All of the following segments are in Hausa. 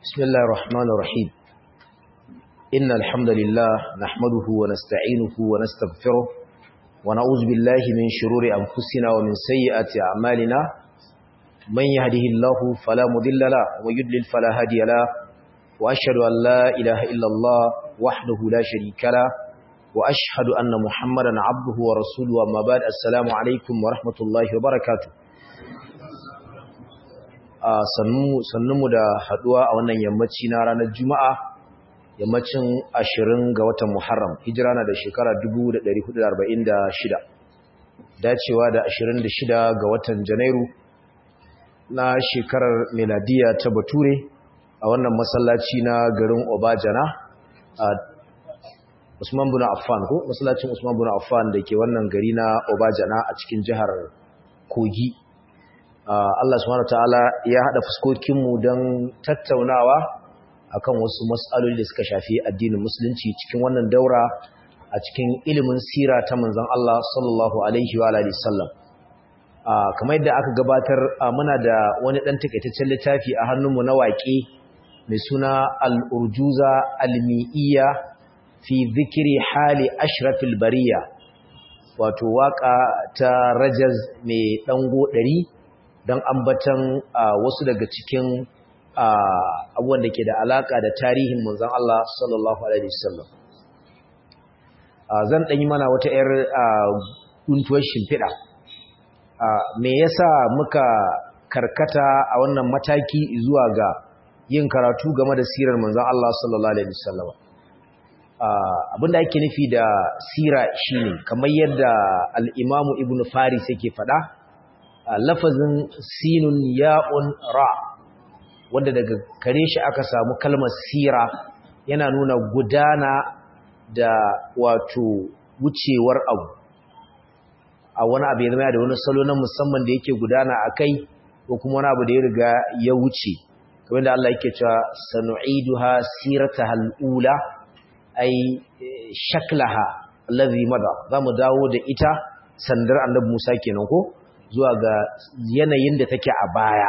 بسم الله الرحمن الرحيم إن الحمد لله نحمده ونستعينه ونستغفره ونعوذ بالله من شرور أنفسنا ومن سيئات أعمالنا من يهده الله فلا مضل له ويضلل فلا هادي له وأشهد أن لا إله إلا الله وحده لا شريك له وأشهد أن محمدا عبده ورسوله وما بعد السلام عليكم ورحمة الله وبركاته sannunmu da haduwa a wannan yammaci na ranar juma'a yammacin 20 ga watan muharram hijira na da shekara 1446 dacewa da 26 ga watan janairu na shekarar meladiya ta bature a wannan masallaci na garin obajana a usman buna affan ko masallacin usman buna affan da ke wannan gari na obajana a cikin jihar kogi Allah subhanahu ta'ala ya hada fuskokinmu don tattaunawa akan wasu mas'aloli da suka shafi addinin musulunci cikin wannan daura a cikin ilimin sira ta manzon Allah sallallahu alaihi wa alihi sallam kamar yadda aka gabatar muna da wani dan takaitaccen littafi a hannunmu na waƙe mai suna al-urjuza al-mi'iyya fi dhikri hali ashrafil bariya wato waka ta rajaz mai dango ɗari. don ambatan wasu daga cikin abubuwan da ke da alaka da tarihin manzon Allah sallallahu alaihi wasallam zan dan yi mana wata yar guntuwar shimfiɗa me yasa muka karkata a wannan mataki zuwa ga yin karatu game da sirar manzon Allah sallallahu alaihi wasallam abinda ake nufi da sira shine kamar yadda al-Imam Ibn Faris yake faɗa lafazin sinun ya'un ra wanda daga kare shi aka samu kalmar sira yana nuna gudana da wato wucewar abu a wani abu ya zama da wani salo na musamman da yake gudana a kai ko kuma wani abu da ya riga ya wuce kamar da Allah yake cewa sanu'iduha sirataha al-ula ay shaklaha allazi mada zamu dawo da ita sandar annabi Musa kenan ko zuwa ga yanayin da take a baya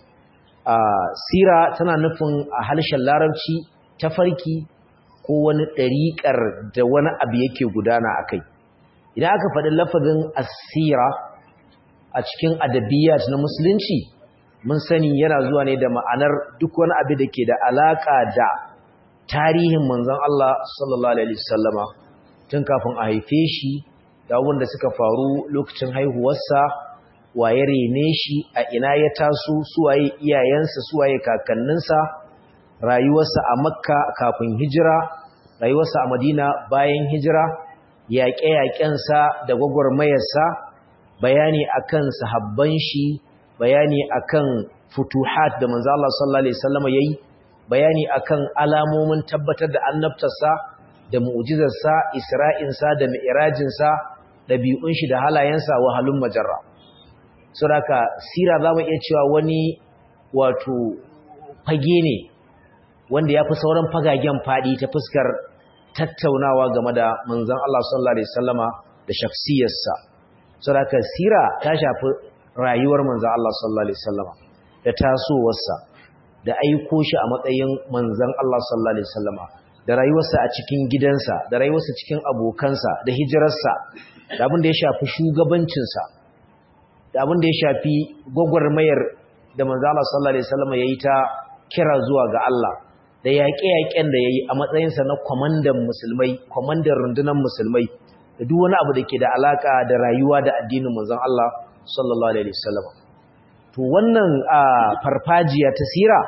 sira tana nufin a harshen larabci tafarki ko wani ɗariƙar da wani abu yake gudana a kai idan aka faɗi lafazin asira a cikin adabiyyat na musulunci mun sani yana zuwa ne da ma'anar duk wani abu da ke da alaƙa da tarihin manzon Allah sallallahu alaihi wasallama tun kafin a haife shi da wanda suka faru lokacin haihuwarsa waye rene shi a ina ya taso suwaye iyayensa suwaye kakanninsa rayuwarsa a makka kafin hijira rayuwarsa a madina bayan hijira yaƙe-yaƙensa da gwagwarmayarsa bayani akan sahabban shi bayani akan futuhat da manzo Allah sallallahu alaihi wasallam yayi bayani akan alamomin tabbatar da annabtarsa da mu'jizarsa isra'insa da mi'rajinsa dabi'un shi da halayensa wahalun majarra suraka sira za mu iya cewa wani wato fage ne wanda ya fi sauran fagagen faɗi ta fuskar tattaunawa game da manzan Allah sallallahu Alaihi wasallama da shafsiyarsa suraka sira ta shafi rayuwar manzan Allah sallallahu Alaihi wasallama da tasowarsa da aiko shi a matsayin manzan Allah sallallahu Alaihi wasallama da rayuwarsa a cikin gidansa da rayuwarsa cikin abokansa da hijirarsa da abin da ya shafi shugabancinsa da abin da ya shafi gwagwarmayar da manzala sallallahu alaihi wasallam yayi ta kira zuwa ga Allah da yaƙe-yaƙen da yayi a matsayinsa na kwamandan musulmai kwamandan rundunar musulmai da duk wani abu da ke da alaka da rayuwa da addinin manzon Allah sallallahu alaihi wasallam to wannan farfajiya ta sira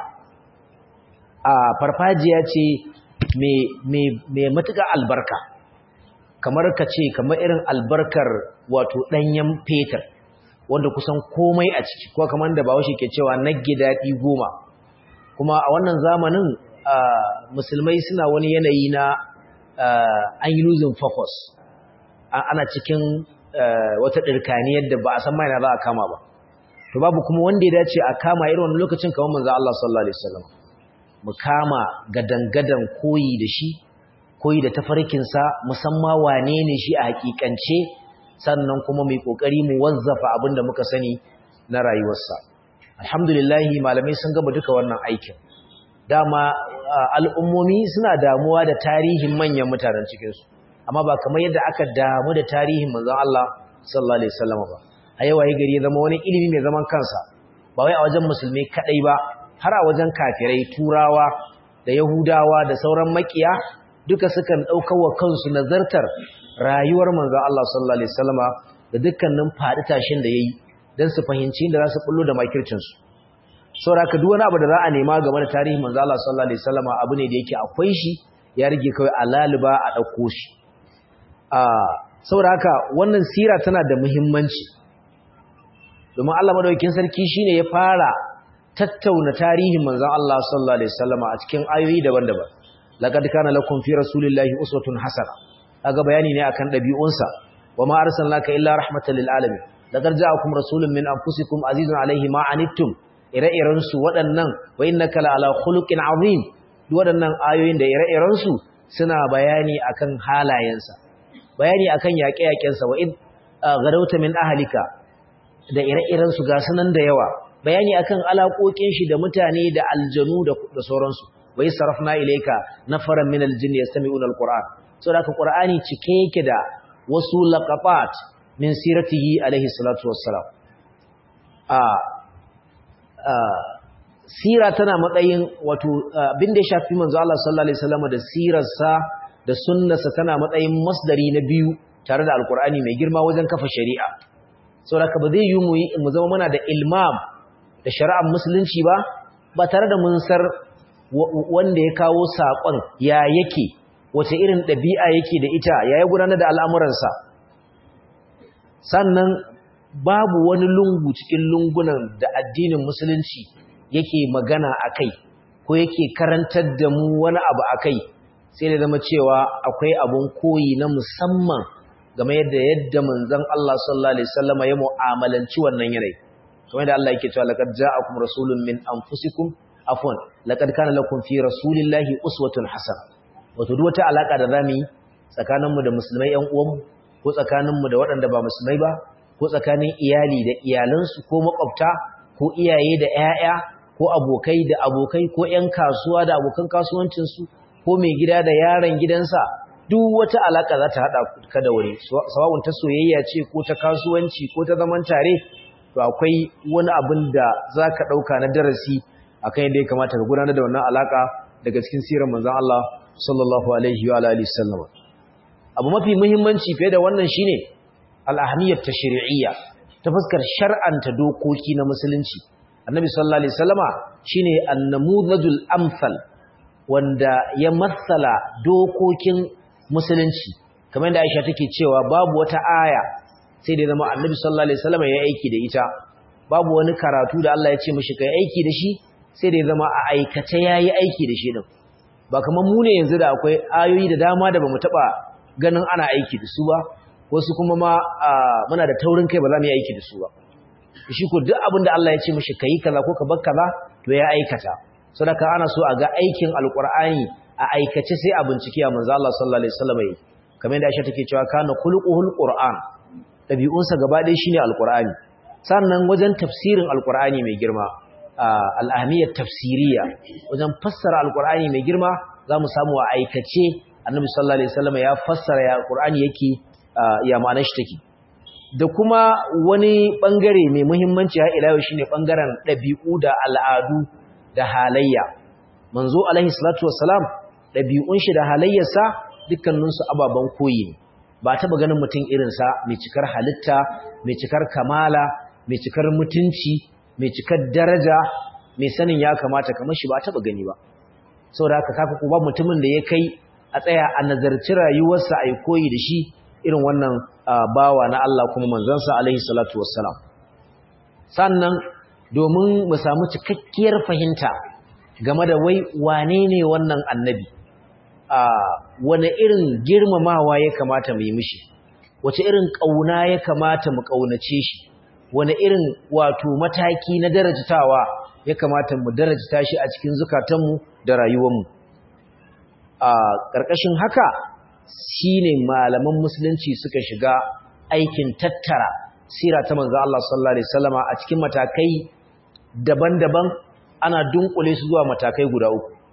a farfajiya ce mai matuƙar albarka kamar ka ce kamar irin albarkar wato ɗanyen fetur wanda kusan komai a ciki ko kamar da bawashi ke cewa nagge daɗi goma kuma a wannan zamanin musulmai suna wani yanayi na an yi losing focus ana cikin wata ɗirkaniyar da ba a san maina za a kama ba to babu kuma wanda ya dace a kama irin wani lokacin kamar manzo Allah sallallahu alaihi wasallam mu kama gadangadan koyi da shi koyi da tafarkinsa musamman wane ne shi a hakikance sannan kuma mai kokari mu wazzafa abinda muka sani na rayuwarsa alhamdulillah malamai sun gaba duka wannan aikin dama al'ummomi suna damuwa da tarihin manyan mutanen cikinsu amma ba kamar yadda aka damu da tarihin manzon Allah sallallahu alaihi wasallam ba a yau waye gari ya zama wani ilimi mai zaman kansa ba wai a wajen musulmi kadai ba har a wajen kafirai turawa da yahudawa da sauran makiya duka sukan wa kansu nazartar rayuwar manzon Allah sallallahu alaihi wasallama da dukkanin fadi tashin da yayi dan su fahimci inda za su bullo da makircin su saboda duk wani abu da za a nema game da tarihin manzon Allah sallallahu alaihi wasallama abu ne da yake akwai shi ya rige kawai alaliba a dauko shi a saboda haka wannan sira tana da muhimmanci domin Allah madaukakin sarki shine ya fara tattauna tarihin manzon Allah sallallahu alaihi wasallama a cikin ayoyi daban-daban laqad kana lakum fi rasulillahi uswatun hasana kaga bayani ne akan dabi'unsa wama arsalnaka illa rahmatan lil alamin laqad ja'akum rasulun min anfusikum azizun alaihi ma anittum ire-iren su waɗannan wa innaka la ala khuluqin azim waɗannan ayoyin da ire-iren su suna bayani akan halayensa bayani akan yaƙe-yaƙensa wa id gadauta min ahlika da ire-iren su ga sunan da yawa bayani akan alaƙoƙin shi da mutane da aljanu da sauransu wa sarafna ilayka nafaran min aljinn yastami'una alquran so da qur'ani cike yake da wasu laqabat min siratihi alaihi salatu wassalam a a sira tana matsayin wato abin da ya shafi manzo Allah sallallahu alaihi wasallam da sirarsa da sunnarsa tana matsayin masdari na biyu tare da alqur'ani mai girma wajen kafa shari'a saboda ba zai yi mu zama muna da ilmam da shari'ar musulunci ba ba tare da mun sar wanda ya kawo saƙon ya yake wace irin ɗabi'a yake da ita ya yi gudanar da al'amuransa sannan babu wani lungu cikin lungunan da addinin musulunci yake magana a kai ko yake karantar da mu wani abu a kai sai da zama cewa akwai abun koyi na musamman game da yadda manzon Allah sallallahu alaihi wasallam ya mu'amalanci wannan yanayi kamar da Allah yake cewa laqad ja'akum rasulun min anfusikum afwan laqad kana lakum fi rasulillahi uswatun hasana wato duk wata alaka da zamu yi tsakaninmu da musulmai ƴan uwanmu ko tsakaninmu da waɗanda ba musulmai ba ko tsakanin iyali da iyalansu ko makwabta ko iyaye da ƴaƴa ko abokai da abokai ko ƴan kasuwa da abokan kasuwancinsu ko mai gida da yaron gidansa duk wata alaka za ta haɗa ka da wani sawa'un ta soyayya ce ko ta kasuwanci ko ta zaman tare to akwai wani abin da za ka ɗauka na darasi akan yadda ya kamata ka gudanar da wannan alaka daga cikin sirar manzon Allah sallallahu alaihi wa alihi sallama abu mafi muhimmanci fiye da wannan shine al-ahmiyat tashri'iyya ta fuskar shar'anta dokoki na musulunci annabi sallallahu alaihi wasallama shine an-namudhajul amsal wanda ya matsala dokokin musulunci kamar da Aisha take cewa babu wata aya sai da zama annabi sallallahu alaihi wasallama ya aiki da ita babu wani karatu da Allah ya ce mishi kai aiki da shi sai da zama a aikace yayi aiki da shi din ba kamar mu ne yanzu da akwai ayoyi da dama da bamu taba ganin ana aiki da su ba wasu kuma ma muna da taurin kai ba za mu yi aiki da su ba shi ko duk abin da Allah ya ce mishi kai kaza ko ka bar kaza to ya aikata saboda ana so a ga aikin alqur'ani a aikace sai a bincike a manzo Allah sallallahu alaihi wasallam yi kamar yadda Aisha take cewa kana khuluquhul qur'an dabi'unsa gaba ɗaya shine alqur'ani sannan wajen tafsirin alqur'ani mai girma al'ahmiyar tafsiriya wajen fassara alkur'ani mai girma za mu samu a aikace annabi sallallahu alaihi wasallam ya fassara ya alkur'ani yake ya ma'anar shi take da kuma wani bangare mai muhimmanci har ila yau shine bangaren dabi'u da al'adu da halayya manzo alaihi salatu wassalam dabi'un shi da halayyarsa dukkanin su ababan koyi ne ba taba ganin mutum irin sa mai cikar halitta mai cikar kamala mai cikar mutunci mai cikar daraja mai sanin ya kamata kamar shi ba taba gani ba saboda haka kafa ko ba mutumin da ya kai a tsaya a nazarci rayuwarsa ai koyi da shi irin wannan bawa na Allah kuma manzansa alaihi salatu wassalam sannan domin mu samu cikakkiyar fahimta game da wai wane ne wannan annabi a wane irin girmamawa ya kamata mu yi mishi wace irin kauna ya kamata mu kaunace shi wani irin wato mataki na darajatawa ya kamata mu darajata shi a cikin zukatanmu da rayuwarmu a ƙarƙashin haka shine malaman musulunci suka shiga aikin tattara sira ta manzo Allah sallallahu alaihi wasallama a cikin matakai daban-daban ana dunkule su zuwa matakai guda uku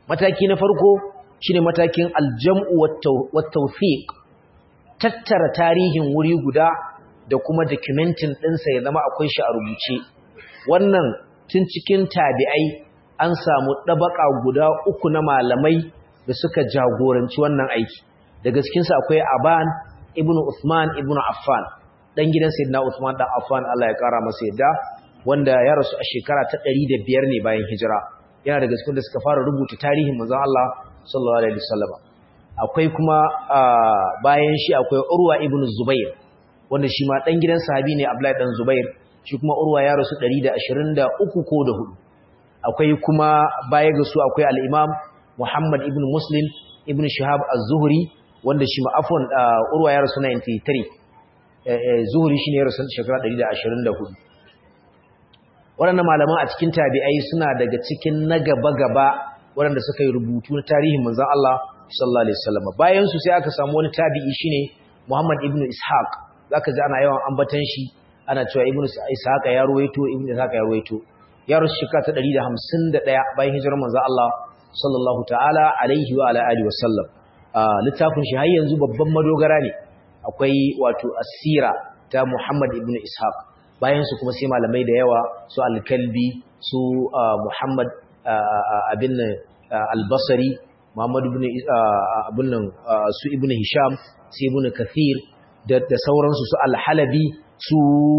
mataki na farko shine matakin aljam'u wat tawfiq tattara tarihin wuri guda da kuma documentin ɗinsa ya zama akwai shi a rubuce wannan tun cikin tabi'ai an samu ɗabaka guda uku na malamai da suka jagoranci wannan aiki daga cikinsu akwai aban ibnu usman ibnu affan dan gidan sayyidina usman dan affan Allah ya kara masa yadda wanda ya rasu a shekara ta 105 ne bayan hijira yana daga cikin da suka fara rubuta tarihin manzon Allah sallallahu alaihi wasallam akwai kuma bayan shi akwai urwa ibnu zubair wanda shi ma dan gidan sahabi ne abdullahi dan zubair shi kuma urwa ya rasu 123 ko da hudu akwai kuma baya ga su akwai al-imam muhammad ibnu muslim ibnu shihab az-zuhri wanda shi ma afwan urwa ya rasu 93 zuhri shine ya rasu shekara 124 waɗannan malaman a cikin tabi'ai suna daga cikin na gaba-gaba waɗanda suka yi rubutu na tarihin manzon Allah sallallahu alaihi wasallam bayan su sai aka samu wani tabi'i shine Muhammad ibn Ishaq zaka ji ana yawan ambatan shi ana cewa ibn Ishaq ya ruwaito ibn Ishaq ya ruwaito ya rusu shekara ta 151 bayan hijirar manzon Allah sallallahu ta'ala alaihi wa ala alihi wasallam littafin shi har yanzu babban madogara ne akwai wato asira ta Muhammad ibn Ishaq bayan su kuma sai malamai da yawa su al-Kalbi su Muhammad abin al-Basri Muhammad ibn abin nan su ibn Hisham su ibn Kathir da sauransu su al-Halabi su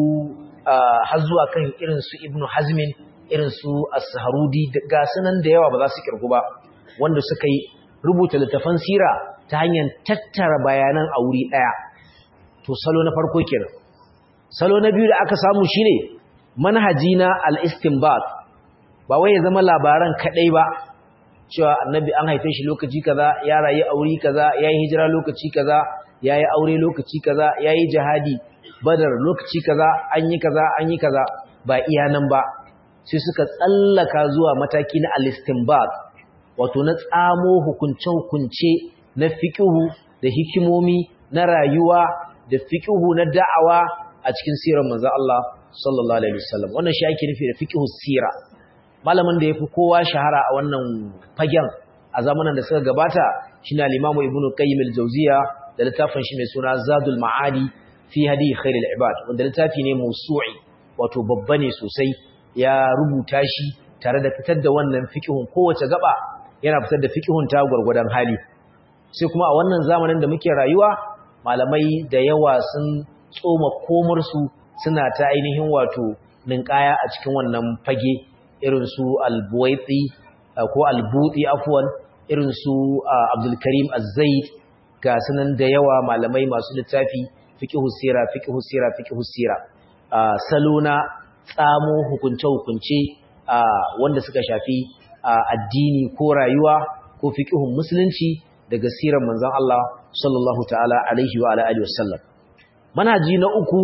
har zuwa kan irin su ibn Hazmin irin su as-Saharudi ga sunan da yawa ba za su kirgu ba wanda suka yi rubuta littafan sira ta hanyar tattara bayanan a wuri daya to salo na farko kenan salo na biyu da aka samu shine manhaji na al-istinbat ba wai ya zama labaran kadai ba cewa annabi an haife shi lokaci kaza ya rayu aure kaza yayi hijira lokaci kaza yayi aure lokaci kaza yayi jihadi badar lokaci kaza an yi kaza an yi kaza ba iya nan ba sai suka tsallaka zuwa mataki na al-istinbat wato na tsamo hukunce hukunce na fiqhu da hikimomi na rayuwa da fiqhu na da'awa a cikin sirar manzo Allah sallallahu alaihi wasallam wannan shi ake nufi da fiqhu sira malamin da yafi kowa shahara a wannan fagen a zamanin da suka gabata shine al-Imam Ibn Qayyim al-Jawziya da littafin shi mai suna Zadul Ma'adi fi hadi khairil ibad wanda littafi ne mawsu'i wato babba ne sosai ya rubuta shi tare da fitar da wannan fiqhun kowace gaba yana fitar da fiqhun ta gurgurdan hali sai kuma a wannan zamanin da muke rayuwa malamai da yawa sun tsoma komarsu suna ta ainihin wato ninkaya a cikin wannan fage irin su albuwaiti ko albuti afwan irin su abdul karim az-zaid ga sunan da yawa malamai masu littafi fiqhu sira fiqhu sira fiqhu sira salona tsamo hukunce hukunce wanda suka shafi addini ko rayuwa ko fiqhun musulunci daga sirar manzon Allah sallallahu ta'ala alaihi wa alihi wasallam manhaji na uku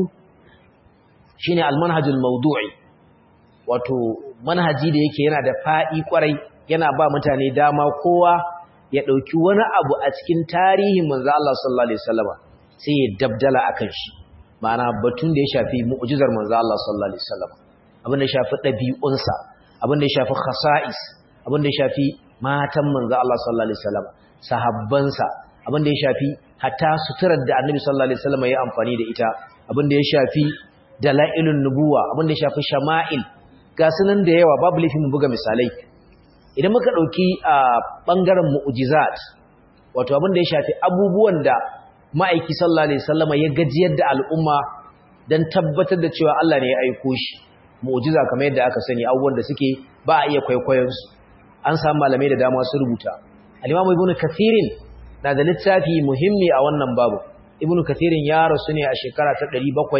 shine almanhajul mawdu'i wato manhaji da yake yana da fadi kwarai yana ba mutane dama kowa ya dauki wani abu a cikin tarihin manzon Allah sallallahu alaihi wasallama sai ya dabdala akan shi ma'ana batun da ya shafi mu'jizar manzon Allah sallallahu alaihi wasallama abin da ya shafi dabi'unsa abin da ya shafi khasa'is abin da ya shafi matan manzon Allah sallallahu alaihi wasallama sahabbansa abin da ya shafi hatta suturar da annabi sallallahu alaihi wasallam ya amfani da ita abin da ya shafi dalailun nubuwa abin da ya shafi shama'il ga sunan da yawa babu laifin mu buga misalai idan muka dauki a bangaren mu'jizat wato abin da ya shafi abubuwan da ma'aiki sallallahu alaihi wasallam ya gajiyar da al'umma dan tabbatar da cewa Allah ne ya aiko shi mu'jiza kamar yadda aka sani abubuwan da suke ba a iya kwaikwayon su an samu malamai da dama su rubuta al-Imam Ibn Kathirin na da littafi muhimmi a wannan babu Ibn Kathirin ya rasu ne a shekara ta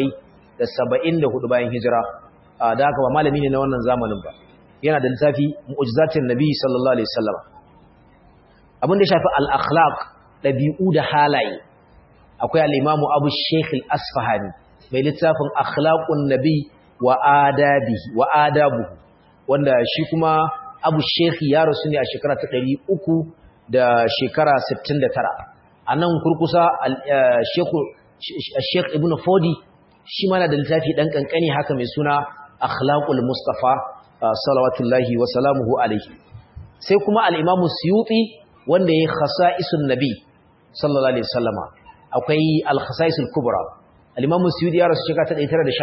774 bayan hijira da haka ba malami ne na wannan zamanin ba yana da littafi Mu'jizatin Nabi sallallahu alaihi wasallam abin da shafi al-akhlaq dabi'u da halaye akwai al-Imam Abu Sheikh al-Asfahani mai littafin Akhlaqun Nabi wa adabihi wa adabuhu wanda shi kuma Abu Sheikh ya rasu ne a shekara ta 300 da shekara 69 a nan kurkusa Sheikh Ibn Fodi shi mana da littafi ɗan ƙanƙani haka mai suna Akhlaqul Mustafa salawatullahi wa salamuhu alaihi sai kuma al-Imam Suyuti wanda yayi khasa'isun nabi sallallahu alaihi wasallama akwai al-khasa'isul kubra al-Imam Suyuti ya rasu shekara ta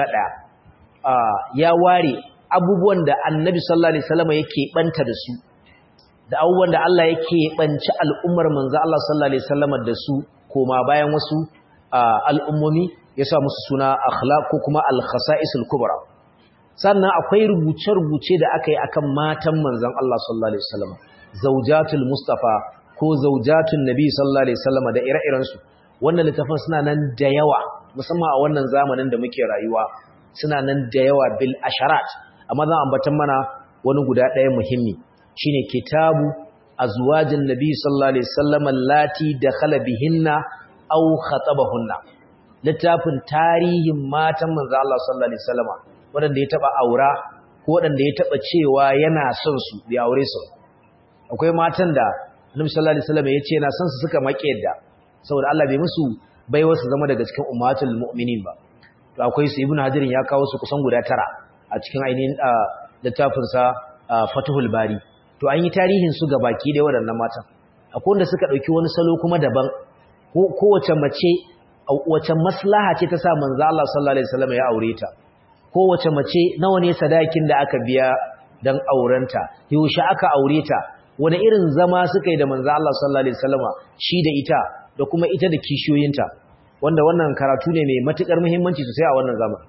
1911 ya ware abubuwan da Annabi sallallahu alaihi wasallama yake banta da su da abubuwan da Allah yake banci al'ummar manzo Allah sallallahu alaihi wasallama da su koma bayan wasu al'ummomi ya sa musu suna akhlaq ko kuma al-khasa'isul kubra sannan akwai rubuce-rubuce da aka yi akan matan manzon Allah sallallahu alaihi wasallam zaujatul mustafa ko zaujatun nabi sallallahu alaihi wasallam da ire-iren su wannan littafin suna nan da yawa musamman a wannan zamanin da muke rayuwa suna nan da yawa bil asharat amma zan ambatan mana wani guda ɗaya muhimmi shine kitabu azwajin nabi sallallahu alaihi wasallam allati dakhala bihinna aw khatabahunna littafin tarihin matan manzo Allah sallallahu alaihi wasallam wanda ya taba aura ko wanda ya taba cewa yana son su bai aure su akwai matan da Annabi sallallahu alaihi wasallam ya ce yana son su suka make yadda saboda Allah bai musu bai wasu zama daga cikin ummatul mu'minin ba to akwai su ibnu hajirin ya kawo su kusan guda tara a cikin ainihin littafin sa Fathul Bari to an yi tarihin su ga baki da waɗannan matan akwai wanda suka dauki wani salo kuma daban kowace mace wace maslaha ce ta sa manzo Allah sallallahu alaihi wasallam ya aure ta kowace mace nawa ne sadakin da aka biya dan aurenta yaushe aka aure ta wani irin zama suka yi da manzo Allah sallallahu alaihi wasallam shi da ita da kuma ita da kishiyoyinta wanda wannan karatu ne mai matukar muhimmanci sosai a wannan zaman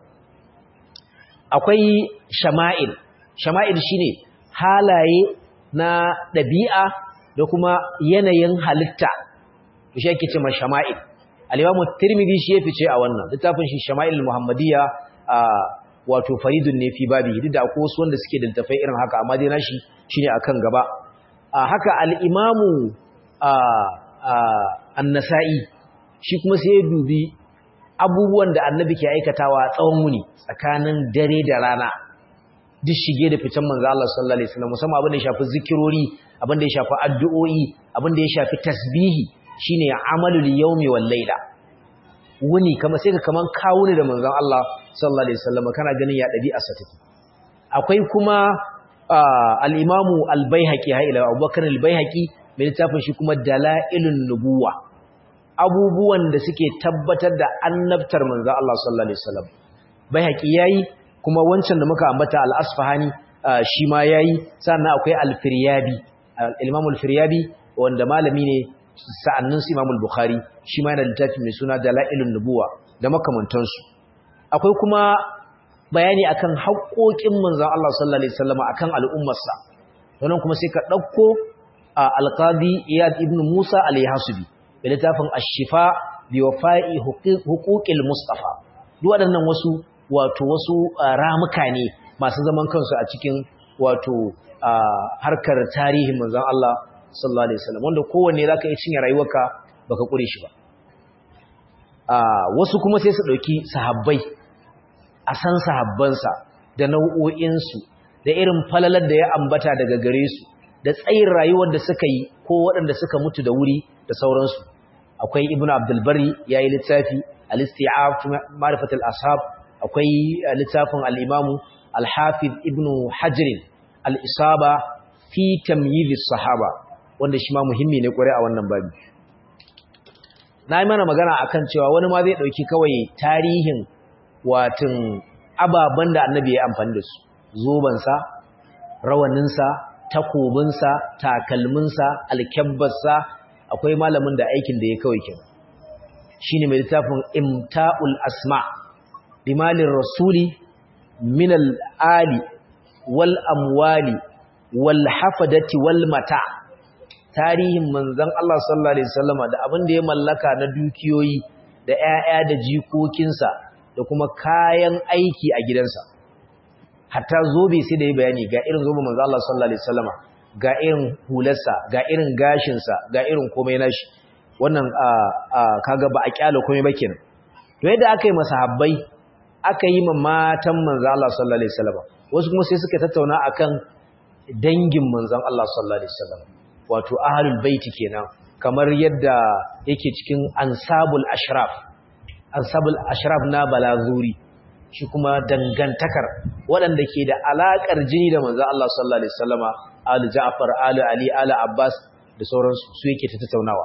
akwai shama'il shama'il shine halaye na dabi'a da kuma yanayin halitta to shi ake cewa shama'il al-Imam Tirmidhi shi ya fice a wannan littafin shi Shama'il Muhammadiyya wato faridun ne fi babi duk da akwai wasu wanda suke da littafai irin haka amma dai nashi shine akan gaba haka al-Imam An-Nasa'i shi kuma sai ya dubi abubuwan da Annabi ke aikatawa tsawon wuni tsakanin dare da rana duk shige da ficen manzo Allah sallallahu alaihi wasallam musamman abin da ya shafi zikirori abin da ya shafi addu'o'i abin da ya shafi tasbihi shine amalul yawmi wal layla wuni kama sai ka kaman kawo ne da manzon Allah sallallahu alaihi wasallam kana ganin ya dabi'a sa take akwai kuma al-imamu al-baihaqi ha ila abubakar al-baihaqi mai littafin shi kuma dalailun nubuwa abubuwan da suke tabbatar da annabtar manzon Allah sallallahu alaihi wasallam baihaqi yayi kuma wancan da muka ambata al-asfahani shi ma yayi sannan akwai al-firyabi al-imam al-firyabi wanda malami ne sa'annin su Imam al-Bukhari shi ma yana littafi mai suna Dalailun Nubuwa da makamantansu akwai kuma bayani akan haƙoƙin manzon Allah sallallahu alaihi wasallam akan al'ummarsa wannan kuma sai ka dauko al-Qadi Iyad ibn Musa al-Yahsubi da littafin Ash-Shifa bi wafa'i huquqil Mustafa duk waɗannan wasu wato wasu ramuka ne masu zaman kansu a cikin wato harkar tarihin manzon Allah sallallahu alaihi wasallam wanda kowanne zaka iya cinye rayuwarka baka kure shi ba wasu kuma sai su dauki sahabbai a san sahabbansa da nau'o'in su da irin falalar da ya ambata daga gare su da tsayin rayuwar da suka yi ko waɗanda suka mutu da wuri da sauransu akwai ibnu abdul bari yayi littafi al-isti'af ma'rifat al-ashab akwai littafin al-imamu al-hafiz ibnu hajr al-isaba fi tamyiz as-sahaba wanda shi ma muhimmi ne kware a wannan babi na yi mana magana akan cewa wani ma zai ɗauki kawai tarihin watan ababen da annabi ya amfani da su zobansa rawaninsa takobinsa takalminsa alkyabbarsa akwai malamin da aikin da ya kawai kin shi ne mai littafin imta'ul asma limalin rasuli minal ali wal amwali wal hafadati wal mata' tarihin manzon Allah sallallahu alaihi wasallama da abin da ya mallaka na dukiyoyi da ƴaƴa da jikokinsa da kuma kayan aiki a gidansa hatta zobe sai da ya bayani ga irin zobe manzon Allah sallallahu alaihi wasallama ga irin hularsa ga irin gashinsa ga irin komai nashi wannan kaga ba a kyale komai ba kenan to yadda aka yi masahabbai aka yi ma matan manzon Allah sallallahu alaihi wasallama wasu kuma sai suka tattauna akan dangin manzon Allah sallallahu alaihi wasallama wato ahlul baiti kenan kamar yadda yake cikin ansabul ashraf ansabul ashraf na balazuri shi kuma dangantakar waɗanda ke da alakar jini da manzo Allah sallallahu alaihi wasallama ali ja'far ali ali ali abbas da sauransu su yake ta tattaunawa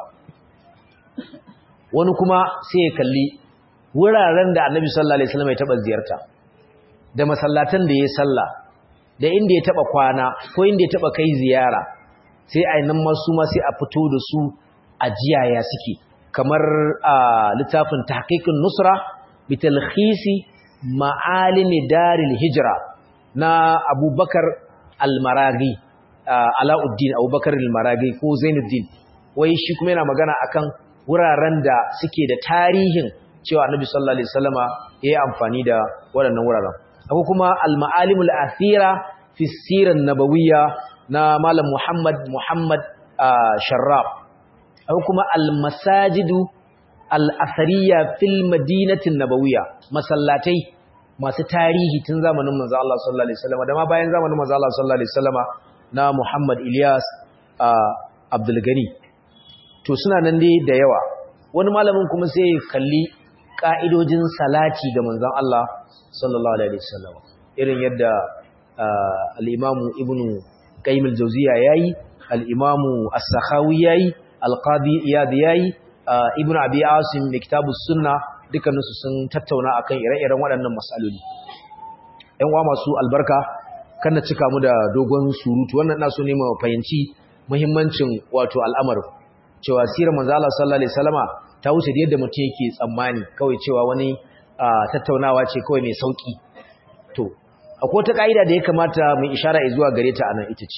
wani kuma sai ya kalli wuraren da annabi sallallahu alaihi wasallam ya taba ziyarta da masallatan da ya salla da inda ya taba kwana ko inda ya taba kai ziyara sai a nan masu ma sai a fito da su a jiyaya suke kamar a littafin tahqiqun nusra bi talkhisi ma'alimi daril hijra na abubakar al-maragi alauddin abubakar al-maragi ko zainuddin wai shi kuma yana magana akan wuraren da suke da tarihin cewa annabi sallallahu alaihi wasallama yayi amfani da waɗannan wuraren akwai kuma al-ma'alimul athira fi sirar nabawiyya na malam Muhammad Muhammad Sharraf akwai kuma al-masajidu al-athariya fil madinatin nabawiyya masallatai masu tarihi tun zamanin manzo Allah sallallahu alaihi wasallam da ma bayan zamanin manzo Allah sallallahu alaihi wasallama na Muhammad Ilyas Abdul Gani to suna nan dai da yawa wani malamin kuma sai ya kalli ka'idojin salati ga manzon Allah sallallahu alaihi wasallam irin yadda al-Imam Ibn Qayyim al-Jawziyya yayi al-Imam As-Sakhawi yayi al-Qadi Iyad yayi Ibn Abi Asim da Kitabus Sunnah dukkaninsu sun tattauna akan ire-iren waɗannan matsaloli ‘yan wa masu albarka kan na cika mu da dogon surutu wannan na so ne ma fahimci muhimmancin wato al'amar cewa sirar manzala sallallahu alaihi salama ta wuce da yadda mutum yake tsammani kawai cewa wani tattaunawa ce kawai mai sauki to akwai wata ka'ida da ya kamata mai ishara zuwa gare ta anan ita ce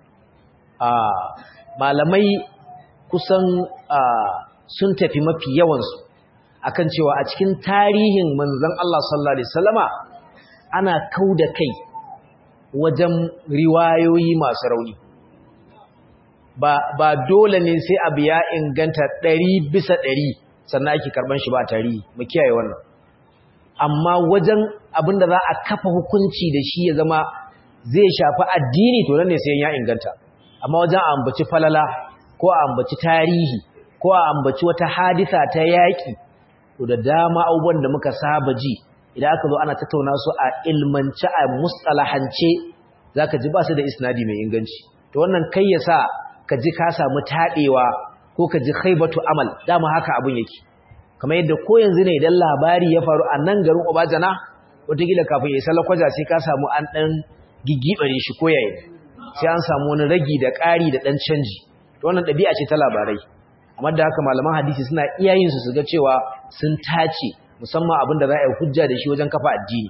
malamai kusan sun tafi mafi yawansu akan cewa a cikin tarihin manzon Allah sallallahu alaihi wasallama ana kauda kai wajen riwayoyi masu rauni ba ba dole ne sai abu ya inganta 100 bisa 100 sannan ake karban shi ba tarihi mu kiyaye wannan amma wajen abinda za a kafa hukunci da shi ya zama zai shafi addini to nan ne sai ya inganta amma wajen a ambaci falala ko a ambaci tarihi ko a ambaci wata hadisa ta yaki to da dama abubuwan da muka saba ji idan aka zo ana tattauna su a ilmance a mustalahance zaka ji ba su da isnadi mai inganci to wannan kai ya sa ka ji ka samu taɗewa ko ka ji khaibatu amal dama haka abin yake kamar yadda ko yanzu ne idan labari ya faru a nan garin Obajana wataƙila kafin ya isa lakwaja sai ka samu an ɗan gigibare shi ko yayi sai an samu wani ragi da ƙari da ɗan canji to wannan ɗabi'a ce ta labarai amma da haka malaman hadisi suna iya yin su su ga cewa sun tace musamman abin da za a yi hujja da shi wajen kafa addini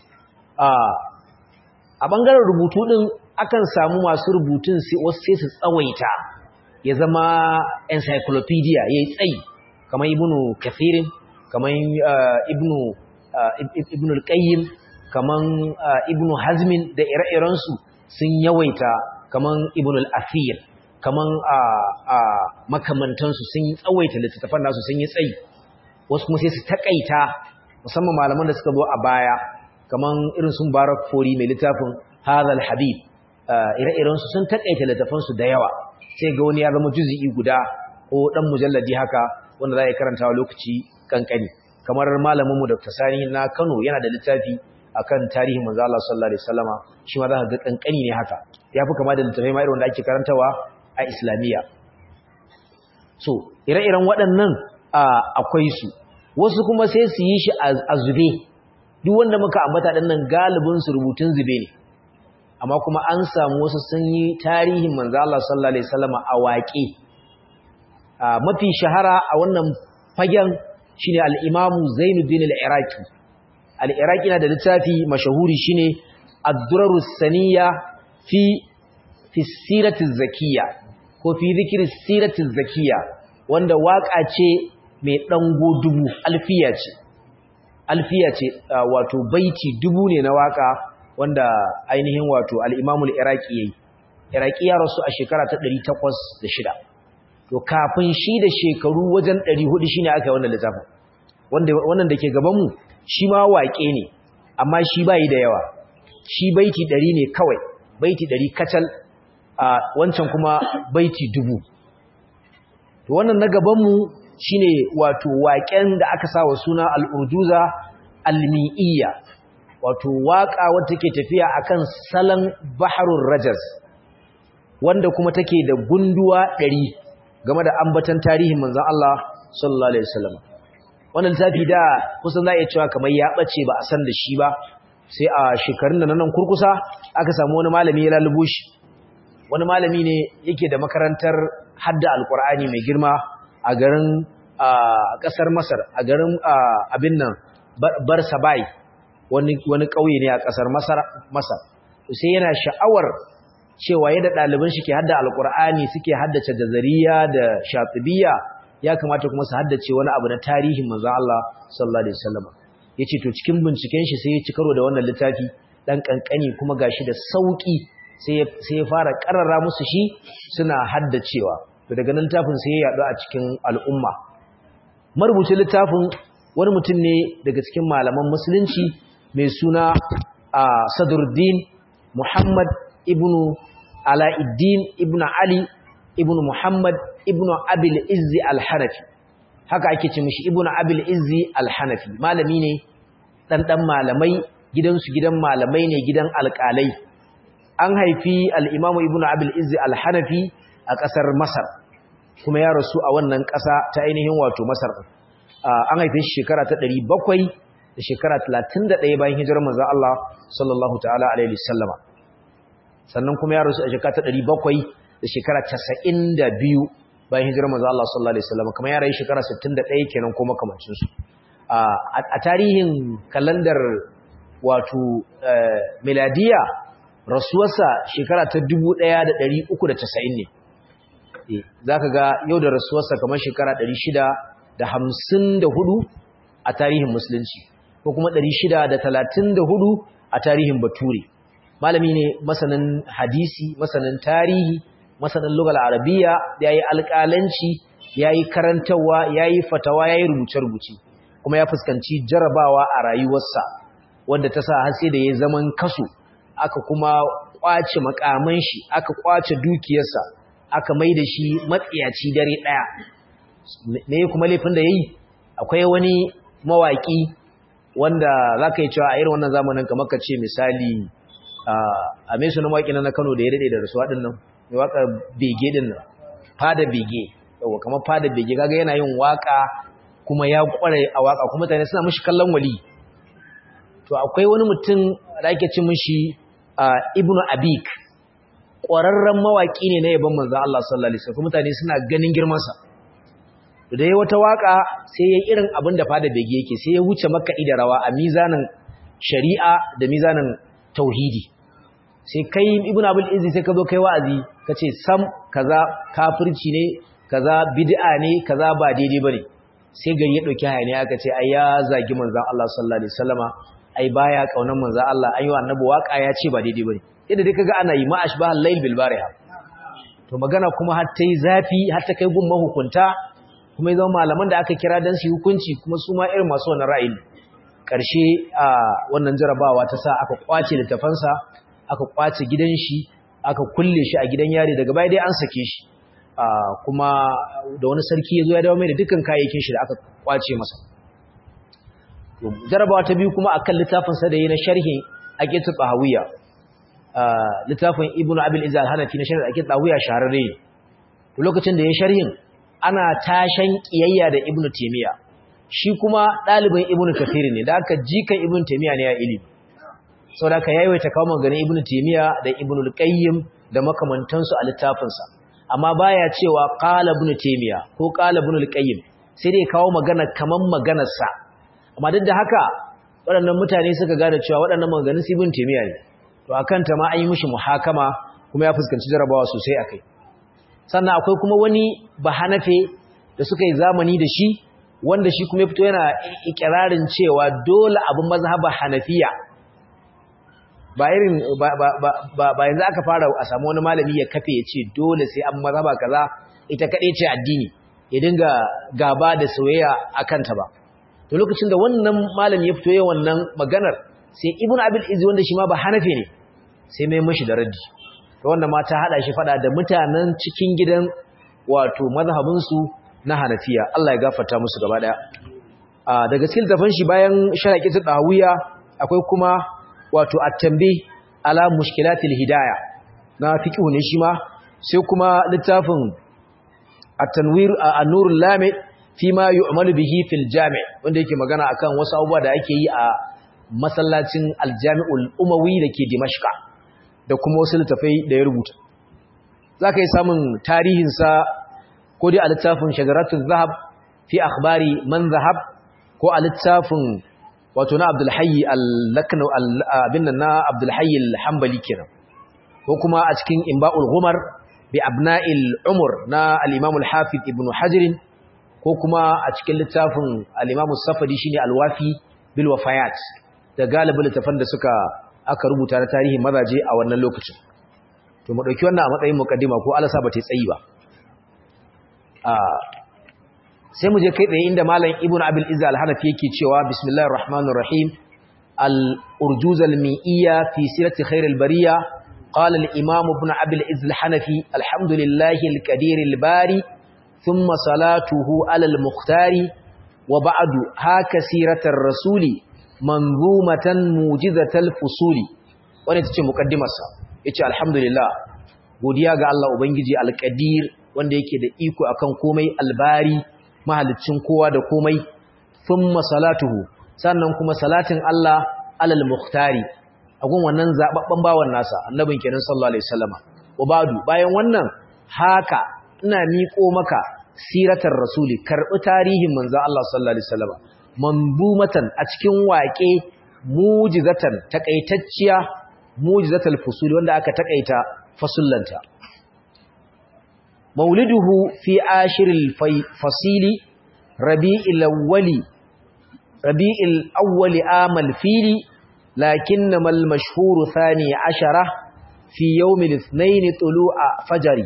a ɓangaren rubutu ɗin akan samu masu rubutun wasu sai su tsawaita ya zama encyclopedia ya yi tsayi kamar ibnu kafirin kamar ibnu ibnu al-qayyim kamar ibnu hazmin da ire-irensu sun yawaita kamar ibnu al-afir kamar makamantansu sun yi tsawaita littattafan nasu sun yi tsayi wasu kuma sai su takaita musamman malaman da suka zo a baya kamar irin sun barak fori mai littafin hadal habib ire-irensu sun takaita littafansu da yawa sai ga wani ya zama juzi'i guda ko dan mujalladi haka wanda za a karanta wa lokaci kankani kamar malaminmu Dr. Sani na Kano yana da littafi akan tarihin manzo Allah sallallahu alaihi wasallama shi ma za ka ga kankani ne haka yafi kama da littafai ma irin wanda ake karantawa a Islamiyya so ire-iren waɗannan akwai su wasu kuma sai su yi shi a zube duk wanda muka ambata ɗin nan galibin su rubutun zube ne amma kuma an samu wasu sun yi tarihin manzo Allah sallallahu alaihi wasallama a waƙe mafi shahara a wannan fagen shine al-Imam Zainuddin al-Iraqi al-Iraqi na da littafi mashahuri shine Ad-Durarus Saniya fi fi sirati zakiyya ko fi zikri sirati zakiyya wanda waka ce mai dango dubu alfiya ce alfiya ce wato baiti dubu ne na waka wanda ainihin wato al-Imam al-Iraqi yayi Iraqi ya rasu a shekara ta 806 to kafin shi da shekaru wajen 400 shine aka yi wannan littafin wanda wannan dake gaban mu shi ma waƙe ne amma shi bai da yawa shi baiti 100 ne kawai baiti 100 kacal a wancan kuma baiti dubu to wannan na gaban mu shine wato waƙen da aka sa wa suna al-urjuza al-mi'iyya wato waka wacce take tafiya akan salan baharul rajaz wanda kuma take da gunduwa ɗari game da ambatan tarihin manzon Allah sallallahu alaihi wasallam wannan littafi da kusan za a iya cewa kamar ya bace ba a san da shi ba sai a shekarun da nan kurkusa aka samu wani malami ya lalubo shi wani malami ne yake da makarantar hadda alkur'ani mai girma a garin kasar masar a garin abin nan barsabai wani wani kauye ne a kasar masar masar sai yana sha'awar cewa yadda ɗaliban shi ke hadda alkur'ani suke haddace jazariya da shatibiya ya kamata kuma su haddace wani abu na tarihin manzon Allah sallallahu alaihi wasallam yace to cikin binciken shi sai ya ci karo da wannan littafi dan kankani kuma gashi da sauki sai sai ya fara karara musu shi suna haddacewa to daga nan littafin sai ya yadu a cikin al'umma marubucin littafin wani mutum ne daga cikin malaman musulunci mai suna Sadruddin Muhammad ibn Alauddin ibn Ali ibn Muhammad ibn Abil Izzi al-Hanafi haka ake ce mishi ibn Abil Izzi al-Hanafi malami ne dan dan malamai gidansu gidan malamai ne gidan alƙalai an haifi al-Imam ibn Abil Izzi al-Hanafi a ƙasar Masar kuma ya rasu a wannan ƙasa ta ainihin wato Masar an haife shi shekara ta 700 da shekara 31 bayan hijirar manzon Allah sallallahu ta'ala alaihi wasallama sannan kuma ya rasu a shekara ta 700 da shekara 92 bayan hijirar manzo Allah sallallahu alaihi wasallam kamar ya rayu shekara 61 kenan ko makamancin su a tarihin kalandar wato miladiya rasuwarsa shekara ta 1390 ne eh zaka ga yau da rasuwarsa kamar shekara 654 a tarihin musulunci ko kuma 634 a tarihin bature malami ne masanin hadisi masanin tarihi masanin lugal arabiya ya yi alƙalanci ya yi karantarwa ya yi fatawa ya yi rubuce-rubuce kuma ya fuskanci jarabawa a rayuwarsa wanda ta sa har sai da ya zaman kaso aka kuma kwace makaman shi aka kwace dukiyarsa aka mai da shi matsiyaci dare ɗaya me kuma laifin da ya yi akwai wani mawaƙi wanda za ka yi cewa a irin wannan zamanin kamar ka ce misali a mai suna mawaƙi na Kano da ya daɗe da rasuwa ɗin nan mai waƙar bege ɗin nan fada bege yawa kamar fada bege kaga yana yin waƙa kuma ya ƙware a waƙa kuma mutane suna mashi kallon wali to akwai wani mutum da ake ci mashi ibnu abik ƙwararren mawaƙi ne na yaban manzan Allah sallallahu alaihi wasallam mutane suna ganin girmansa da ya wata waƙa sai ya irin abin da fada bege yake sai ya wuce makaɗi da rawa a mizanin shari'a da mizanin tauhidi sai kai ibn abul izzi sai ka zo kai wa'azi kace sam kaza kafirci ne kaza bid'a ne kaza ba daidai bane sai gari ya dauki hayani aka ce ai ya zagi manzon Allah sallallahu alaihi wasallama ai baya kaunan manzon Allah ayi annabi waka ya ce ba daidai bane yadda dai kaga ana yi ma ashbah al-layl bil bariha to magana kuma har tai zafi har ta kai gun mahukunta kuma zama malaman da aka kira dan su hukunci kuma su ma irin masu wannan ra'ayi ƙarshe a wannan jarabawa ta sa aka kwace littafansa aka kwace gidan shi aka kulle shi a gidan yari daga baya dai an sake shi kuma da wani sarki ya zo ya dawo mai da dukkan kayayyakin shi da aka kwace masa jarabawa ta biyu kuma akan littafinsa da yi na sharhin aqidat tahawiyya littafin ibnu abil izal hanafi na sharhin aqidat tahawiyya shahararre ne lokacin da ya sharhin ana tashan kiyayya da ibnu taymiya shi kuma ɗalibin ibnu kathir ne da aka jika ibnu taymiya ne ya ilimi saboda aka yawaita kawo maganin ibnu taymiya da ibnu al-qayyim da makamantansu a littafinsa amma baya cewa qala ibnu taymiya ko qala ibnu al-qayyim sai dai kawo magana kaman maganar sa amma duk da haka waɗannan mutane suka gane cewa waɗannan maganganun su ibnu taymiya ne to akan ta ma an yi mishi muhakama kuma ya fuskanci jarabawa sosai akai sannan akwai kuma wani bahanafe da suka yi zamani da shi wanda shi kuma ya fito yana ikirarin cewa dole abin mazhabar hanafiya ba irin ba yanzu aka fara a samu wani malami ya kafe ya ce dole sai an mazhaba kaza ita kaɗai ce addini ya dinga gaba da soyayya a kanta ba to lokacin da wannan malami ya fito ya wannan maganar sai ibnu abil izi wanda shi ma ba hanafi ne sai mai mashi da raddi to wanda ma ta hada shi fada da mutanen cikin gidan wato mazhabinsu na hanafiya Allah ya gafarta musu gaba daya daga cikin tafan shi bayan sharaqitul dawiya akwai kuma wato at-tanbih ala mushkilatil hidayah na fiqh ne shi ma sai kuma littafin at-tanwir an-nurul lamid fi ma yu'malu bihi fil jami' wanda yake magana akan wasu abubuwa da ake yi a masallacin al-jami'ul umawi dake dimashqa da kuma wasu littafai da ya rubuta zaka yi samun tarihin sa ko dai a littafin shajaratul zahab fi akhbari man zahab ko a littafin wato na Abdul Hayy al-Lakna abin nan na Abdul Hayy al-Hanbali kenan ko kuma a cikin Imba'ul Ghumar bi abna'il umur na al-Imam al-Hafiz Ibn Hajar ko kuma a cikin littafin al-Imam Safadi shine al-Wafi bil Wafayat da galibin littafan da suka aka rubuta na tarihin mazaje a wannan lokacin to mu dauki wannan a matsayin mukaddima ko Allah sa ba ta tsayi ba a sai mu je kai tsaye inda malam Ibn Abil Izz al-Hanafi yake cewa bismillahir rahmanir rahim al-urjuz al-mi'iyya fi sirati khairil bariyah قال الإمام ابن عبد العز الحنفي الحمد لله الكدير الباري ثم صلاته على المختار وبعد هاك سيرة الرسول منظومة موجزة الفصول wani ta ce mukaddimarsa ya ce alhamdulillah godiya ga Allah Ubangiji alƙadir wanda yake da iko akan komai albari mahalicin kowa da komai sun masalatuhu sannan kuma salatin Allah alal muhtari agun wannan zababben bawan nasa annabin kenan sallallahu alaihi wasallama wabadu bayan wannan haka ina miƙo maka siratar rasuli karbi tarihin manzo Allah sallallahu alaihi wasallama manzumatan a cikin waƙe mujizatan takaitacciya mujizatul fusuli wanda aka takaita fasullanta mauliduhu fi ashiril fasili rabi'il awwali rabi'il awwali amal fili لكنما المشهور ثاني عشرة في يوم الاثنين طلوع فجر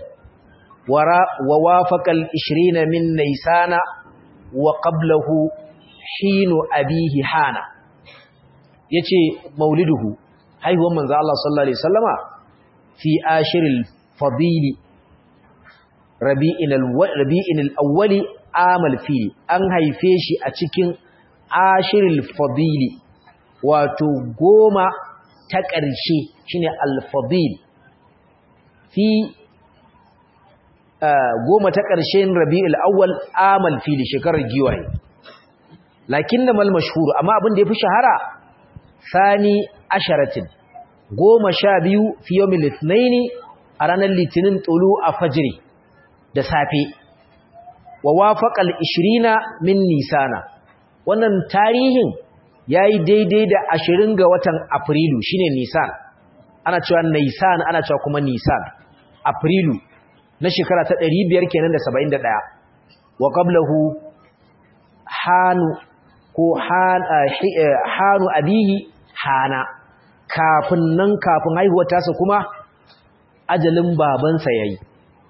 ووافق العشرين من نيسان وقبله حين أبيه حانا يتي مولده هاي هو من ذا الله صلى الله عليه وسلم في آشر الفضيل ربيع الأول عام الفيل أن هيفيشي أتكين آشر الفضيل wato goma ta ƙarshe shine alfadil fi goma ta ƙarshen rabi'ul awwal amal fili shekarar giwaye lakin da mal mashhur amma abin da yafi shahara sani asharatin goma sha biyu fi yawmil ithnaini a ranar litinin tulu a fajiri da safe wa wafaqal 20 min nisana wannan tarihin ya yi daidai da ashirin ga watan afrilu shine nisan ana cewa nisan ana cewa kuma nisan afrilu na shekara ta ɗari biyar kenan da saba'in da ɗaya wa qablahu hanu ko hanu abihi hana kafin nan kafin haihuwar tasa kuma ajalin babansa ya yi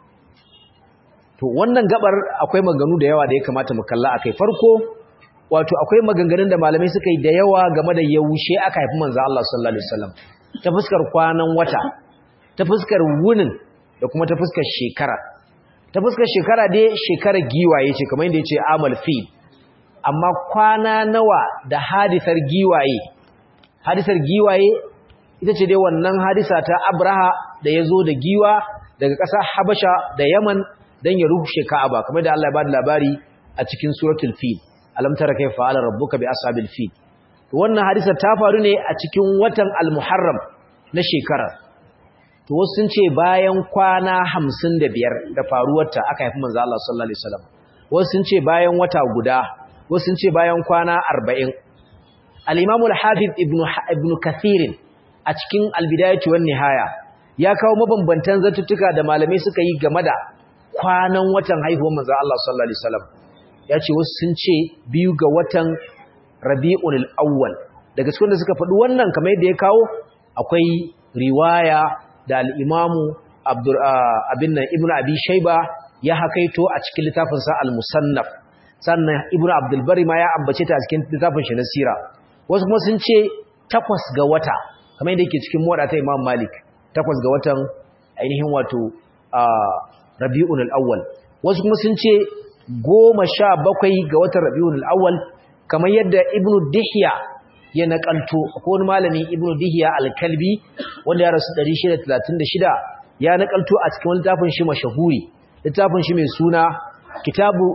to wannan gabar akwai maganu da yawa da ya kamata mu kalla akai farko wato akwai maganganun da malamai suka yi da yawa game da yaushe aka haifi manzo Allah sallallahu alaihi wasallam ta fuskar kwanan wata ta fuskar wunin da kuma ta fuskar shekara ta fuskar shekara dai shekara giwaye ce kamar yadda yace amal fi amma kwana nawa da hadisar giwaye hadisar giwaye ita ce dai wannan hadisa ta Abraha da yazo da giwa daga ƙasar Habasha da Yaman dan ya rushe Ka'aba kamar da Allah ya bada labari a cikin suratul fil alam tara kayfa fa'ala rabbuka bi ashabil fil wannan hadisa ta faru ne a cikin watan al-muharram na shekara to wasu sun ce bayan kwana 55 da faruwarta aka haifi manzo Allah sallallahu alaihi wasallam wasu sun ce bayan wata guda wasu sun ce bayan kwana 40 al-imam al-hafiz ibn ibn kathir a cikin al-bidayah wan nihaya ya kawo mabambantan zatuttuka da malamai suka yi game da kwanan watan haihuwar manzo Allah sallallahu alaihi wasallam ya ce wasu sun ce biyu ga watan rabi'un al'awwal daga cikin da suka faɗi wannan kamar yadda ya kawo akwai riwaya da al'imamu abin nan ibn abi shaiba ya hakaito a cikin littafinsa al-musannaf sannan ibn abdulbari ma ya ambace ta a cikin littafin shi na sira wasu kuma sun ce takwas ga wata kamar yadda yake cikin moda ta imam malik takwas ga watan ainihin wato rabi'un al'awwal wasu kuma sun ce goma sha bakwai ga watan rabi'un al'awwal kamar yadda ibnu dihya ya nakalto ko wani malami ibnu dihya al-kalbi wanda ya rasu 636 ya nakalto a cikin littafin shi mashahuri littafin shi mai suna kitabu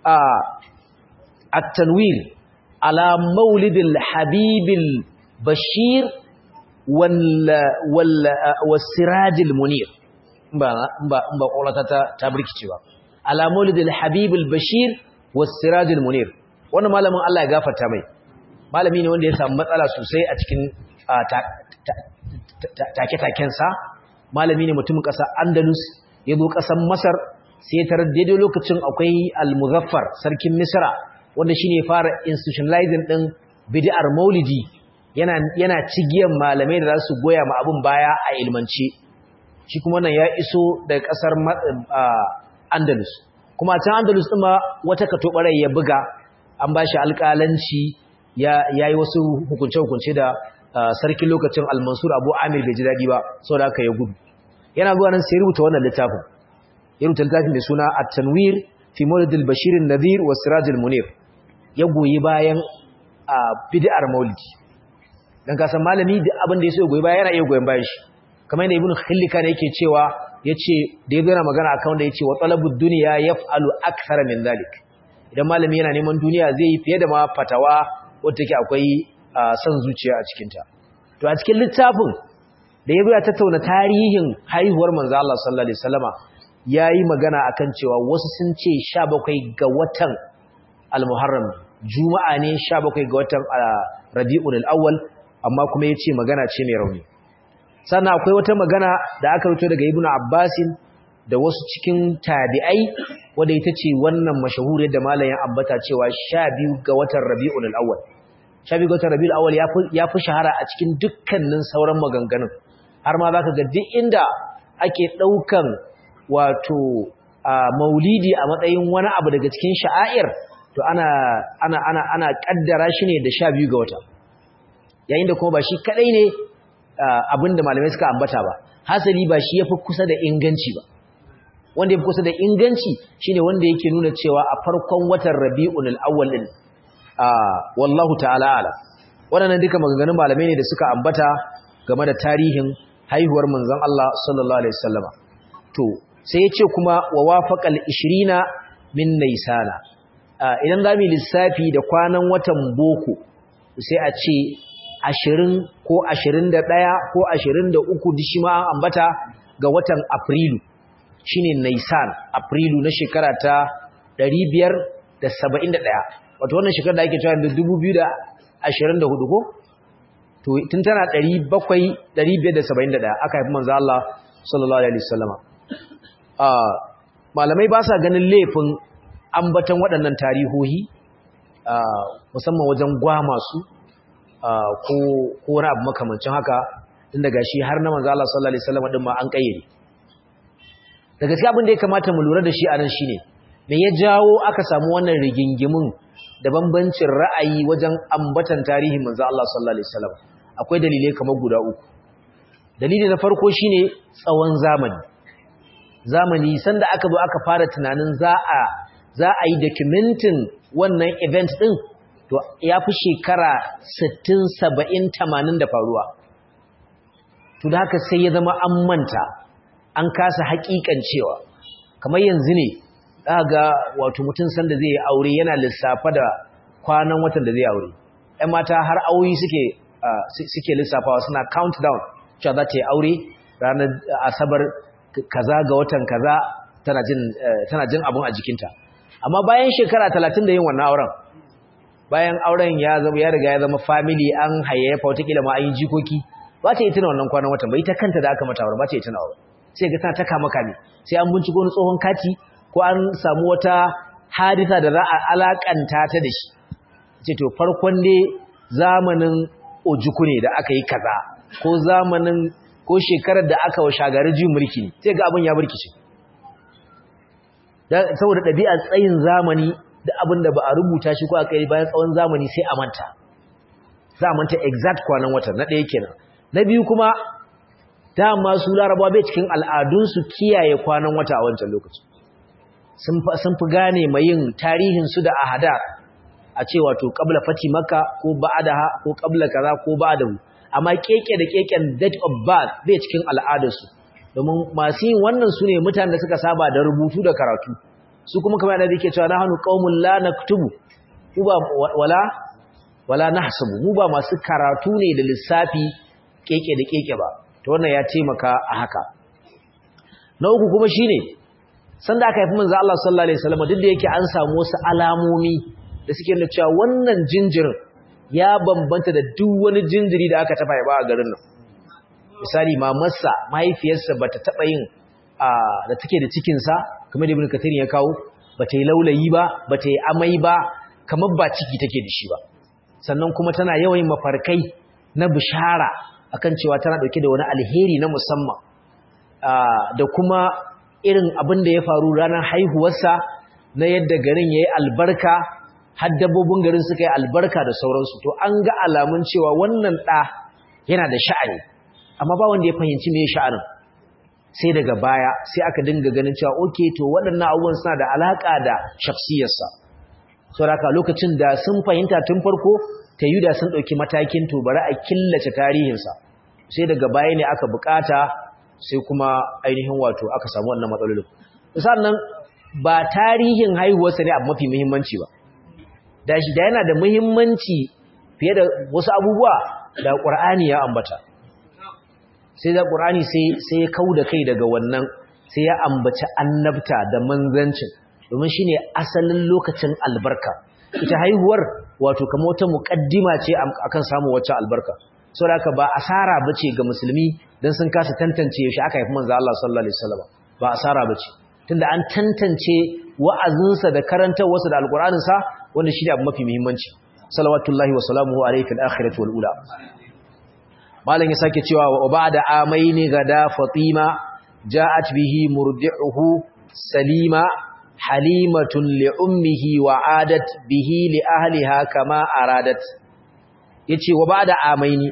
at-tanwir ala maulidil habibil bashir wal wal wasirajil munir ba ba ba ƙolata ta ta birkice ba ala maulidil habibil bashir wasirajil munir wannan malamin Allah ya gafarta mai malami ne wanda ya samu matsala sosai a cikin take-takensa malami ne mutumin ƙasar andalus ya zo ƙasar masar sai tarar daidai lokacin akwai al-muzaffar sarkin misra wanda shi ne fara institutionalizing ɗin bid'ar maulidi yana cigiyar malamai da za su goya ma abin baya a ilmance shi kuma nan ya iso daga ƙasar andalus kuma a can andalus ɗin ma wata katobarai ya buga an ba shi alƙalanci ya yi wasu hukunce-hukunce da sarkin lokacin almansur abu amir bai ji daɗi ba sau da aka ya gudu yana zuwa nan sai rubuta wannan littafin ya rubuta littafin mai suna a tanwir fi maulidil bashirin nazir wa sirajil munir ya goyi bayan a bid'ar maulidi dan kasan malami da abin da ya so ya goyi bayan yana iya goyon bayan shi kamar yadda ibnu khillika ne yake cewa yace da yazo yana magana akan wanda yace wa talabud dunya yaf'alu akthara min zalik idan malami yana neman duniya zai yi fiye da ma fatawa wadda take akwai son zuciya a cikinta to a cikin littafin da ya ya tattauna tarihin haihuwar manzo Allah sallallahu alaihi wasallama yayi magana akan cewa wasu sun ce 17 ga watan al-Muharram juma'a ne 17 ga watan Rabiul Awwal amma kuma yace magana ce mai rauni sannan akwai wata magana da aka rubuto daga Ibn Abbasin da wasu cikin tabi'ai wanda ita ce wannan mashahuriyar da malamin ambata cewa 12 ga watan Rabiul Awwal 12 ga watan Rabiul Awwal ya fi shahara a cikin dukkanin sauran maganganun har ma zaka ga duk inda ake daukan wato maulidi a matsayin wani abu daga cikin sha'air to ana ana ana ana kaddara shi ne da 12 ga wata yayin da kuma ba shi kadai ne abinda malamai suka ambata ba hasali ba shi yafi kusa da inganci ba wanda yafi kusa da inganci shine wanda yake nuna cewa a farkon watan Rabiul Awwal din wallahu ta'ala ala waɗannan duka maganganun malamai ne da suka ambata game da tarihin haihuwar manzon Allah sallallahu alaihi wasallama to sai ya ce kuma wa wafaqal 20 min naysana idan zamu lissafi da kwanan watan boko sai a ce 20 ko 21 ko 23 dishi ma an ambata ga watan afrilu shine naysan afrilu na shekara ta 571 wato wannan shekarar da ake cewa da 2024 ko to tun tana 700 571 aka haifi manzo Allah sallallahu alaihi wasallama ah malamai ba sa ganin laifin ambatan waɗannan tarihohi ah musamman wajen gwama su ah ko ko wani abu makamancin haka tun daga shi har na manzo Allah sallallahu alaihi wasallama din ma an kayyade daga cikin abin da ya kamata mu lura da shi anan shine me ya jawo aka samu wannan rigingimin da bambancin ra'ayi wajen ambatan tarihin manzo Allah sallallahu alaihi wasallam akwai dalilai kamar guda uku dalili na farko shine tsawon zamani zamani sanda aka zo aka fara tunanin za a za a yi documenting wannan event din to ya fi shekara 60 70 80 da faruwa to da haka sai ya zama an manta an kasa hakikan cewa kamar yanzu ne ga wato mutum sanda zai aure yana lissafa da kwanan watan da zai aure ɗan mata har auyi suke suke lissafawa suna countdown cewa za ta yi aure ranar asabar kaza ga watan kaza tana jin tana jin abun a jikinta amma bayan shekara 30 da yin wannan auren bayan auren ya zama ya riga ya zama family an hayayyafa wata kila ma an yi jikoki ba ta yi tuna wannan kwanan watan ba ita kanta da aka mata aure ba ta yi tuna aure sai ga tana ta kama kame sai an binciko wani tsohon kati ko an samu wata hadisa da za a alakanta ta da shi ce to farkon ne zamanin ojuku ne da aka yi kaza ko zamanin ko shekarar da aka wa shagari juyin mulki ne sai ga abin ya burkice saboda ɗabi'ar tsayin zamani da abin da ba a rubuta shi ko aka yi bayan tsawon zamani sai a manta za a manta exact kwanan watan na ɗaya kenan na biyu kuma dama su larabawa bai cikin al'adunsu kiyaye kwanan wata a wancan lokaci sun fi gane mai yin tarihinsu da ahada a ce wato ƙabla fati maka ko ba'adaha ko ƙabla kaza ko ba'adahu amma keke da keken date of birth bai cikin al'adarsu domin masu yin wannan su ne mutanen da suka saba da rubutu da karatu su kuma kamar da yake cewa nahnu qaumun la naktubu mu ba wala wala nahsabu mu ba masu karatu ne da lissafi keke da keke ba to wannan ya taimaka a haka na uku kuma shine sanda aka haifi manzo Allah sallallahu alaihi wasallam duk da yake an samu wasu alamomi da suke nuna cewa wannan jinjirin ya bambanta da duk wani jinjiri da aka taba ba a garin nan misali mamarsa mahaifiyarsa bata taba yin da take da cikin sa kamar Ibn Kathir ya kawo bata yi laulayi ba bata yi amai ba kamar ba ciki take da shi ba sannan kuma tana yawan mafarkai na bishara akan cewa tana dauke da wani alheri na musamman da kuma irin abin da ya faru ranar haihuwarsa na yadda garin yayi albarka har dabbobin garin suka yi albarka da sauransu to an ga alamun cewa wannan ɗa yana da sha'ani amma ba wanda ya fahimci me sha'anin sai daga baya sai aka dinga ganin cewa okay to waɗannan abubuwan suna da alaka da shafsiyarsa saboda lokacin da sun fahimta tun farko ta yi da sun ɗauki matakin to bari a killace tarihinsa sai daga baya ne aka bukata sai kuma ainihin wato aka samu wannan matsalolin sannan ba tarihin haihuwarsa ne abu mafi muhimmanci ba da shi da yana da muhimmanci fiye da wasu abubuwa da ƙur'ani ya ambata sai da ƙur'ani sai ya kau da kai daga wannan sai ya ambaci annabta da manzancin domin shi ne asalin lokacin albarka ita haihuwar wato kama wata muƙaddima ce akan samun wacce albarka sau da ba asara ba ce ga musulmi don sun kasa tantance yaushe aka haifi manzo Allah sallallahu alaihi wasallam ba asara ba ce tunda an tantance wa'azinsa da karantarwarsa da alƙur'aninsa wanda shi ne abu mafi muhimmanci salawatullahi wa salamuhu alaihi fil akhirati wal ula malam ya sake cewa wa ba'da amaini gada fatima ja'at bihi murdi'uhu salima halimatun li ummihi wa adat bihi li ahliha kama aradat yace wa ba'da amaini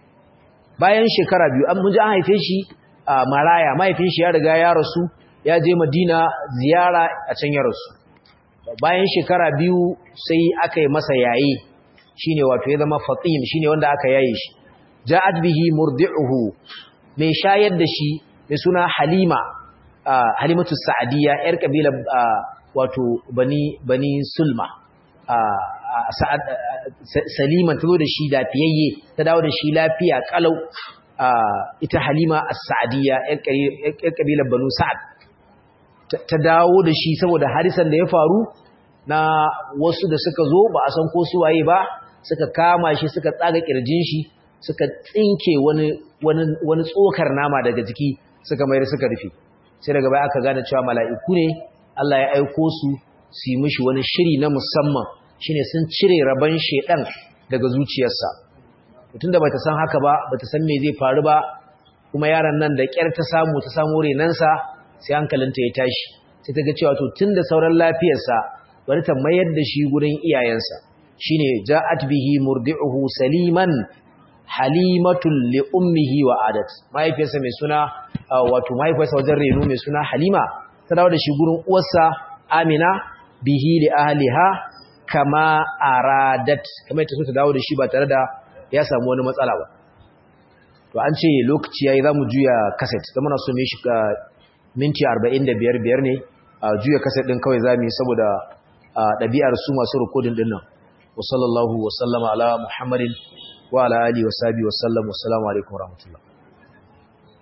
bayan shekara biyu an mun ji an haife shi a maraya mahaifin shi ya riga ya rasu ya je madina ziyara a can ya rasu bayan shekara biyu sai aka yi masa yayi shine wato ya zama fatim shine wanda aka yaye shi ja'at bihi murdi'uhu mai shayar da shi mai suna halima halimatu sa'diya yar kabila wato bani bani sulma salima ta zo da shi lafiyayye ta dawo da shi lafiya kalau ita halima as-sa'diya yar kabilar banu sa'ad ta dawo da shi saboda harisan da ya faru na wasu da suka zo ba a san ko su waye ba suka kama shi suka tsaga kirjin shi suka tsinke wani wani wani tsokar nama daga jiki suka mayar suka rufe sai daga baya aka gane cewa mala'iku ne Allah ya aiko su su yi mishi wani shiri na musamman shine sun cire raban shedan daga zuciyarsa tunda bata san haka ba bata san me zai faru ba kuma yaron nan da kyar ta samu ta samu renansa sai hankalinta ya tashi sai ta ga cewa to tunda sauran lafiyarsa bari ta mayar da shi gurin iyayensa shine ja'at bihi murdi'uhu saliman halimatul li ummihi wa adat mahaifiyarsa mai suna wato mahaifiyarsa wajen reno mai suna halima ta dawo da shi gurin uwarsa amina bihi li ahliha kama aradat kamar ta so ta dawo da shi ba tare da ya samu wani matsala ba to an ce lokaci yayi zamu juya cassette da muna so mu shi minti 45 biyar ne a juya cassette din kawai zamu yi saboda ɗabi'ar su masu rikodin din nan wa sallallahu wa sallama ala muhammadin wa ala alihi wa sahbihi wa sallam wa assalamu alaikum wa rahmatullah